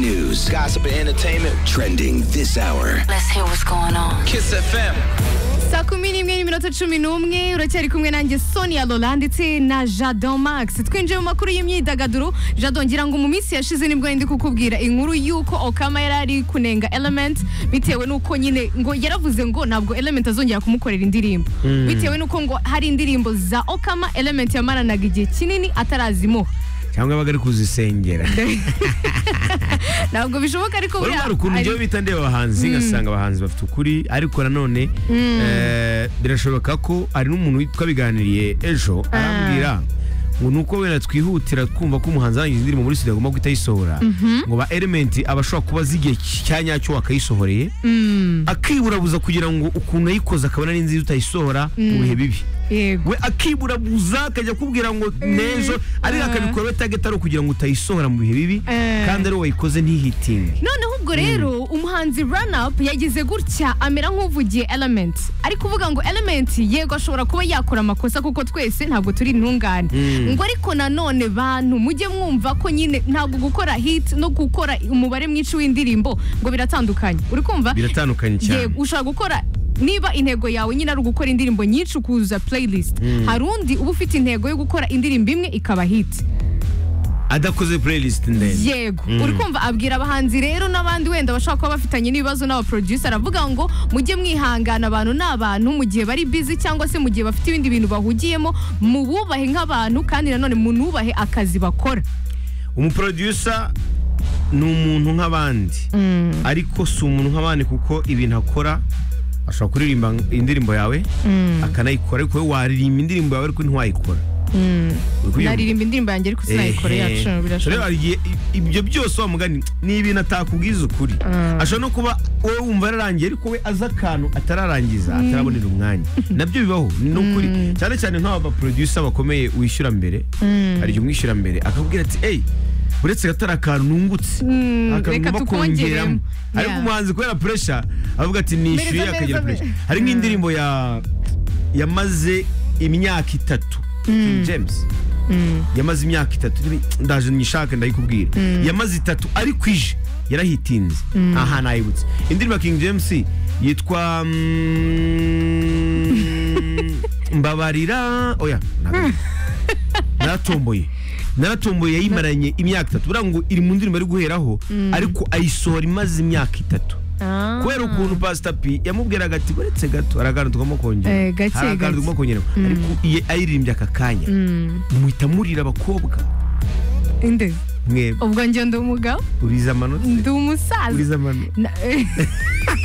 news, gossip, and entertainment trending this hour. Let's hear what's going on. Kiss FM. saa kumi n'imwe n'iminota cumi n'umwe uracyari kumwe nanjye sonia lola ndetse na jadon max twinjiye mu makuru y'imyidagaduro jadon ngira ngo mu minsi yashize nibwo ndi kukubwira inkuru y'uko okama yari ari kunenga element bitewe n'uko nyine ngo yaravuze ngo ntabwo element azongera kumukorera indirimbo bitewe n'uko ngo hari indirimbo za okama element yamaranaga igihe kinini atarazimuha cyangwa bari kuzisengera ntabwo bishoboka ariko buriya urumva ukuntu ari- njyewe bita ndeba abahanzi ngasanga abahanzi bafite ukuri ariko nanone eh, birashoboka ko hari n'umuntu twabiganiriye ejo arambwira ngo nuko wenda twihutira kumva ko umuhanzi arangiza indirimbo muri studio agomba guhita ayisohora ngo ba element aba ashobora kuba azi igihe cya nyacyo wakayisohoreye akiburabuza kugira ngo ukuntu yayikoze akabona ari nziza utayisohora mu bihe bibi yego we akiburabuza akajya akubwira ngo nejo ariko akabikora bitageta ari ukugira ngo utayisohora mu bihe bibi Eh. kandi ari wowe wayikoze ntihitinge noneho ubwo rero umuhanzi run up yagize gutya amera nk'uvugiye element ari kuvuga ngo element yego ashobora kuba yakora amakosa kuko twese ntabwo turi intungane ngo ariko nanone bantu mujye mwumva ko nyine ntabwo gukora hit no gukora umubare mwinshi w'indirimbo ngo biratandukanye uri kumva biratandukanye cyane Yego, ushobora gukora niba intego yawe nyine ari ugukora indirimbo nyinshi ukuzuza playlist hari undi uba ufite intego yo gukora indirimbo imwe ikaba hit adakoze playlist ndende yego uri kumva abwira abahanzi rero n'abandi wenda bashobora kuba bafitanye n'ibibazo n'abaproducer aravuga ngo mujye mwihangana abantu ni abantu mu gihe bari busy cyangwa se mu gihe bafite ibindi bintu bahugiyemo mububahe nk'abantu kandi nanone munubahe akazi bakora umuproducer ni umuntu nk'abandi ariko si umuntu nk'abandi kuko ibintu akora ashobora kuririmba indirimbo yawe akanayikora ariko wowe waririmba indirimbo yawe ariko ntiwayikora Uri kubyumva? naririmba indirimbo yanjye ariko sinayikore Ehe. yacu Rero birashoboka hari igihe i- ibyo byose wa mugani ni ibintu atakubwiza ukuri ashobora no kuba wowe wumva yararangiye ariko we azi akantu atararangiza atarabonera umwanya nabyo bibaho ni ukuri cyane cyane nk'aba baproducer bakomeye wishyura mbere hari igihe umwishyura mbere akakubwira ati eyi uretse katari akantu nungutse akantu reka ngomba tukongeremo." kongeramo ariko Yeah. umuhanzi kubera pressure avuga ati nishyuye Mereza, akagira mereza, pressure hari nk'indirimbo ya yamaze imyaka itatu King James yamaze imyaka itatu nibi- ndaje nyishake ndayikubwira yamaze itatu ariko ije yarahitinze aha nayibutse indirimbo ya King James yitwa mm, mbabarira oya ntabwo- naratomboye naratomboye yayimaranye imyaka itatu buriya ngo iri mu ndirimbo ari guheraho ariko ayisohora imaze imyaka itatu Ah. kubera ukuntu pasita p yamubwiraga ati uretse gato hari akantu tugomba kongera Eh, gake, hari akantu gake. tugomba kongera ariko iye ayiririmbye aka kanya muhita murira abakobwa inde mwe ubwo njye ndi umugabo uriza amanota ndi umusaza uriza amanota Na-